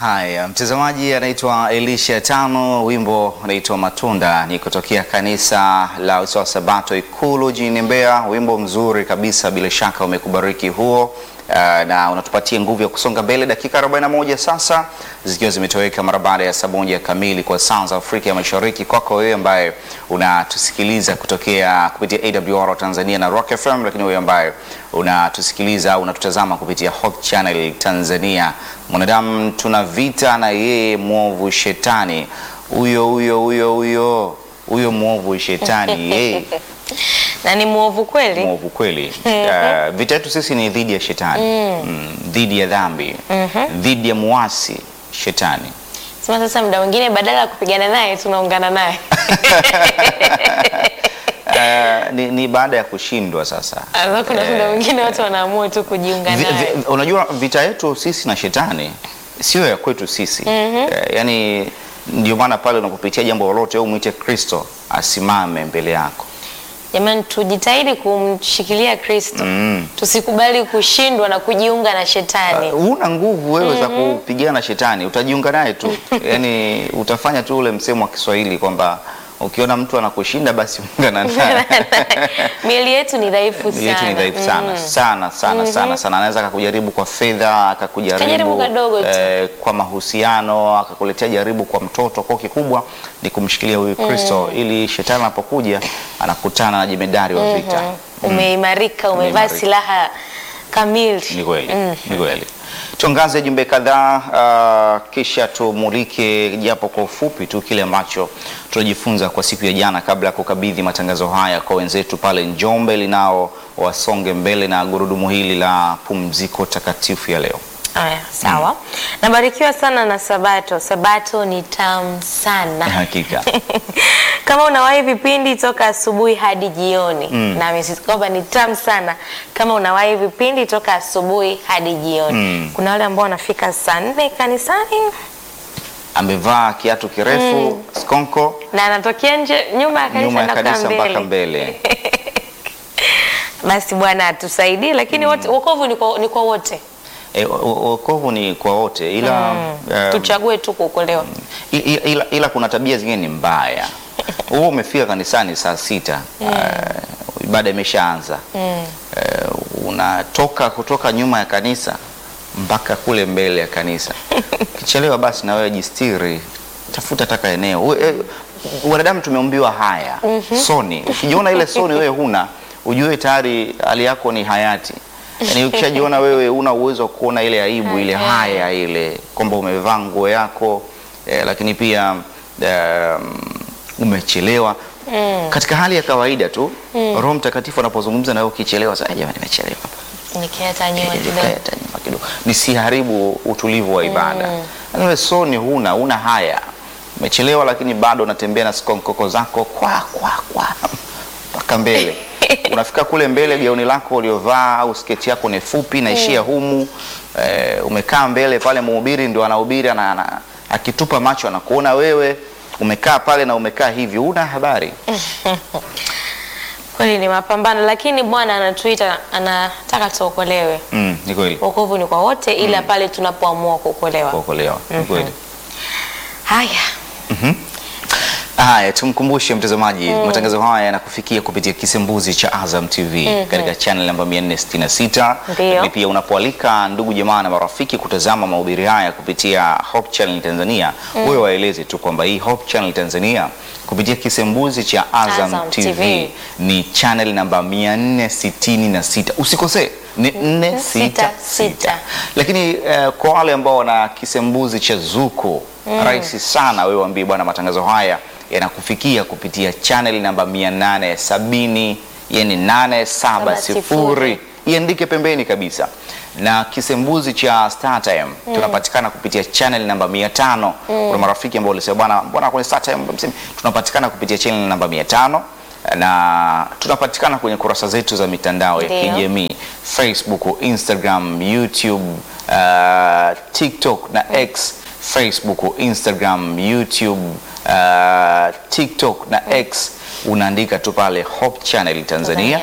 Haya, mtazamaji anaitwa Elisha Tano, wimbo unaitwa Matunda, ni kutokea kanisa la Usawa Sabato Ikulu jijini Mbeya. Wimbo mzuri kabisa, bila shaka umekubariki huo. Uh, na unatupatia nguvu ya kusonga mbele. Dakika 41 sasa zikiwa zimetoweka mara baada ya saa moja kamili kwa saa za Afrika ya Mashariki. Kwako wewe ambaye unatusikiliza kutokea kupitia AWR Tanzania na Rock FM, lakini wewe ambaye unatusikiliza au unatutazama kupitia Hope Channel Tanzania. Mwanadamu tuna vita na yeye mwovu shetani, huyo huyo huyo huyo huyo mwovu shetani yeye na ni mwovu kweli. mwovu kweli. Uh, vita yetu sisi ni dhidi ya shetani mm, dhidi ya dhambi dhidi ya muasi shetani. Sema sasa, muda mwingine badala ya kupigana naye tunaungana naye Uh, ni, ni baada ya kushindwa sasa. Alafu kuna muda mwingine watu wanaamua tu kujiunga Vi, naye. vi, unajua vita yetu sisi na shetani sio ya kwetu sisi Eh, yani ndio maana pale unapopitia jambo lolote au mwite Kristo asimame mbele yako. Jamani, tujitahidi kumshikilia Kristo, tusikubali kushindwa na kujiunga na shetani. Uh, una nguvu wewe za kupigana na shetani, utajiunga naye tu yani utafanya tu ule msemo wa Kiswahili kwamba ukiona mtu anakushinda basi ungana naye. Miili yetu ni dhaifu Miili yetu ni sana. dhaifu sana sana sana sana sana. Anaweza akakujaribu kwa fedha, akakujaribu Kajaribu kadogo tu. eh, kwa mahusiano, akakuletea jaribu kwa mtoto. Kwa kikubwa ni kumshikilia huyu Kristo ili shetani anapokuja anakutana na jemedari wa vita. Umeimarika, umevaa Umeimarika. silaha kamili. Ni kweli, ni kweli. Tuangaze jumbe kadhaa uh, kisha tumulike japo kwa ufupi tu kile ambacho tunajifunza kwa siku ya jana, kabla ya kukabidhi matangazo haya kwa wenzetu pale Njombe, linao wasonge mbele na gurudumu hili la pumziko takatifu ya leo. Aya, sawa. Nabarikiwa sana na Sabato. Sabato ni tamu sana. Hakika Kama unawahi vipindi toka asubuhi hadi jioni, na amesisitiza kwamba ni tamu sana kama unawahi vipindi toka asubuhi hadi jioni. Kuna wale ambao wanafika saa nne kanisani amevaa kiatu kirefu skonko, na anatokea nje nyuma ya kanisa nyuma ya anakaa kanisa mpaka mbele. mbele. Basi Bwana atusaidie, lakini wote wokovu ni kwa, ni kwa wote. E, wokovu ni kwa wote ila um, Tuchague tu kuokolewa. I- i- ila, ila kuna tabia zingine ni mbaya. Wewe umefika kanisani saa sita uh, ibada imeshaanza uh, unatoka kutoka nyuma ya kanisa mpaka kule mbele ya kanisa. Ukichelewa basi na wewe jistiri, tafuta taka eneo. We- eh, Wanadamu tumeumbiwa haya soni. Ukijiona ile soni wewe huna, ujue tayari hali yako ni hayati. Yaani ukishajiona wewe una uwezo wa kuona ile aibu ile haya ile kwamba umevaa nguo yako eh, lakini pia um, umechelewa katika hali ya kawaida tu Roho Mtakatifu anapozungumza na wewe ukichelewa, sasa jamani, nimechelewa Nikiata nyuma kidogo. Nikae hata nyuma kidogo, nisiharibu utulivu wa ibada. Yaani wewe soni huna, una haya, umechelewa, lakini bado unatembea na skonkoko zako kwa kwa kwa mpaka mbele. Unafika kule mbele, gauni lako uliovaa au sketi yako ni fupi naishia humu. Eh, umekaa mbele pale, mhubiri ndio anahubiri, ana, ana, akitupa macho anakuona wewe umekaa pale na umekaa hivi, una habari Kweli ni mapambano, lakini Bwana anatuita, anataka tuokolewe. mm, ni kweli Wokovu ni kwa wote, ila pale tunapoamua kuokolewa. kuokolewa, ni kweli. Haya, Haya, tumkumbushe mtazamaji, matangazo haya yanakufikia kupitia kisembuzi cha Azam TV katika channel namba 466. Ndio. Lakini pia unapoalika ndugu jamaa na marafiki kutazama mahubiri haya kupitia Hope Channel Tanzania, wewe waeleze tu kwamba hii Hope Channel Tanzania kupitia kisembuzi cha Azam, Azam TV, TV. ni channel namba 466. Usikosee, ni 466. Lakini eh, kwa wale ambao wana kisembuzi cha Zuku rahisi sana, wewe waambie bwana, matangazo haya yanakufikia kupitia channel namba 870, yani 870 iandike pembeni kabisa. Na kisembuzi cha StarTime tunapatikana kupitia channel namba 500. Kuna marafiki ambao walisema bwana, mbona kwenye StarTime msemi tunapatikana kupitia channel namba 500 na tunapatikana kwenye kurasa zetu za mitandao ya Ndio. kijamii Facebook, Instagram, YouTube, uh, TikTok na X. Facebook, Instagram, YouTube, uh, TikTok na X unaandika tu pale Hope Channel Tanzania